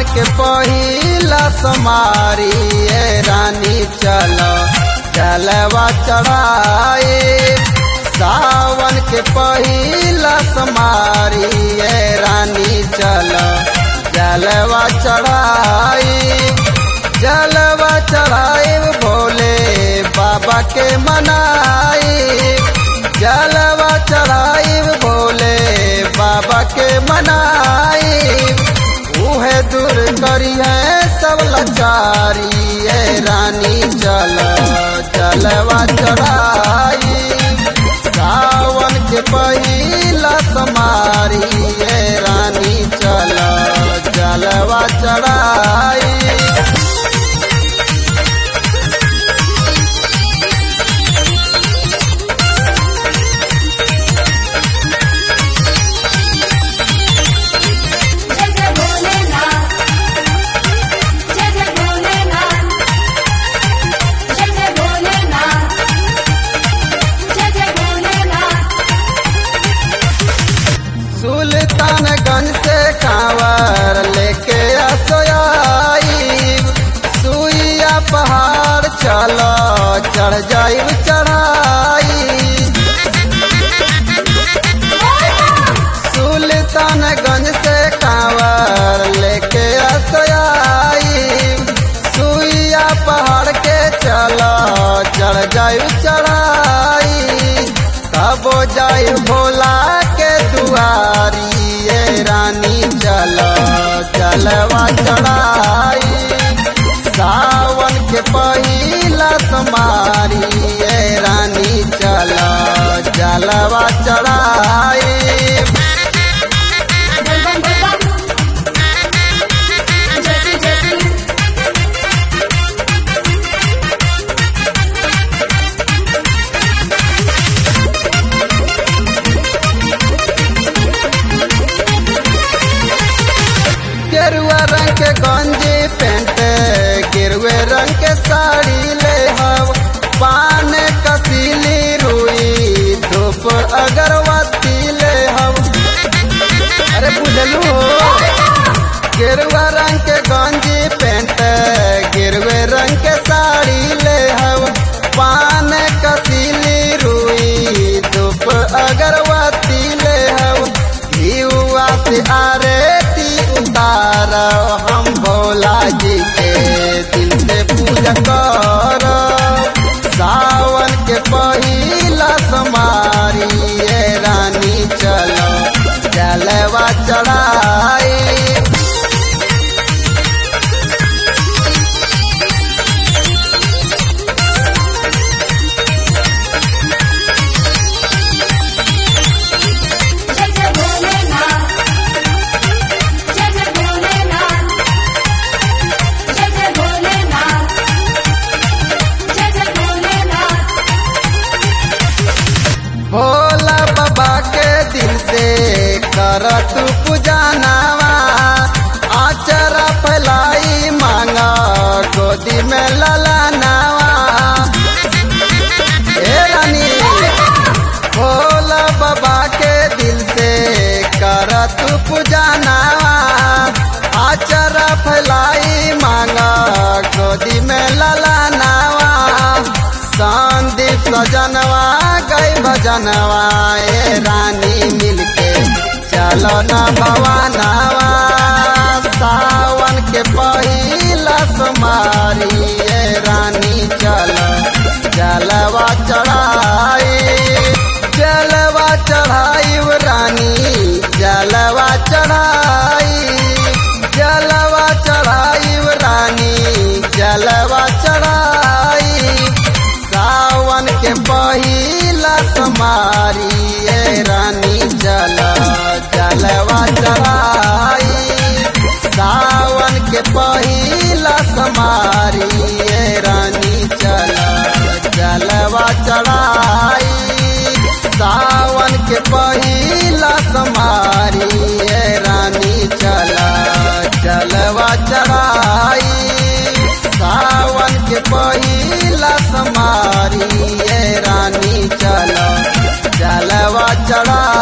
के पहिला समारी ए रानी चलो चलवा चढ़ाए सावन के पहिला समारी ए रानी चलो जलवा चढ़ाई जलवा चढ़ाई भोले बाबा के मनाई जलवा चढ़ाई भोले बाबा के मनाई उहे दूर करी है सब लाचारी ए रानी चल जलवा चढ़ाई सावन के पहिला समारी ए रानी चल जलवा चढ़ाई जय जय भोलेनाथ जय जय भोलेनाथ जय जय भोलेनाथ जय जय भोलेनाथ सुल्तानगंज से कांवर लेके असोयाई सुइया पहाड़ चलो चढ़ जाई चढ़ाई सुल्तानगंज से कांवर लेके असोयाई सुइया पहाड़ के चलो चढ़ जाई चढ़ाई तब जाई भोला के दुआरी ये रानी चलो चलवा चढ़ाई सावन के पहिला समारी ये रानी चलो चलवा चढ़ाई बम बम बम जय जय गेरुआ रंग के गंजी पेंट गिरुए रंग के साड़ी ले हव पान कसीली रुई धूप अगरबत्ती ले हव अरे बुझलू हो गेरुआ रंग के गंजी पेंट गिरुए रंग के साड़ी ले हव पान कसीली रुई धूप अगरबत्ती ले हव घीवा से आरती उतार हम भोला जी के दिल से पूजा कर सावन के पहिला समारी ये रानी चलो जलवा चढ़ाई जय जय भोलेनाथ जय जय भोलेनाथ जय जय भोलेनाथ जय जय भोलेनाथ भोला बाबा के दिल से कर तू पूजा नावा आचरा फैलाई मांगा गोदी में लला नावा ए रानी भोला बाबा के दिल से कर तू पूजा नावा आचरा फैलाई मांगा गोदी में लला नावा संदीप सजनवा गई भजनवा ए रानी मिलके चलो न भवानवा सावन के पहिला समारी ए रानी चलो जलवा चढ़ाई जलवा चढ़ाई रानी जलवा चढ़ाई जलवा चढ़ाई रानी जलवा चढ़ाई सावन के पहिला समारी ए रानी जल जलवा चढ़ाई सावन के पहिला समारी ए रानी चल जलवा चढ़ाई सावन के पहिला समारी ए रानी चल जलवा चढ़ाई सावन के पहिला समारी ए रानी चल जलवा चढ़ा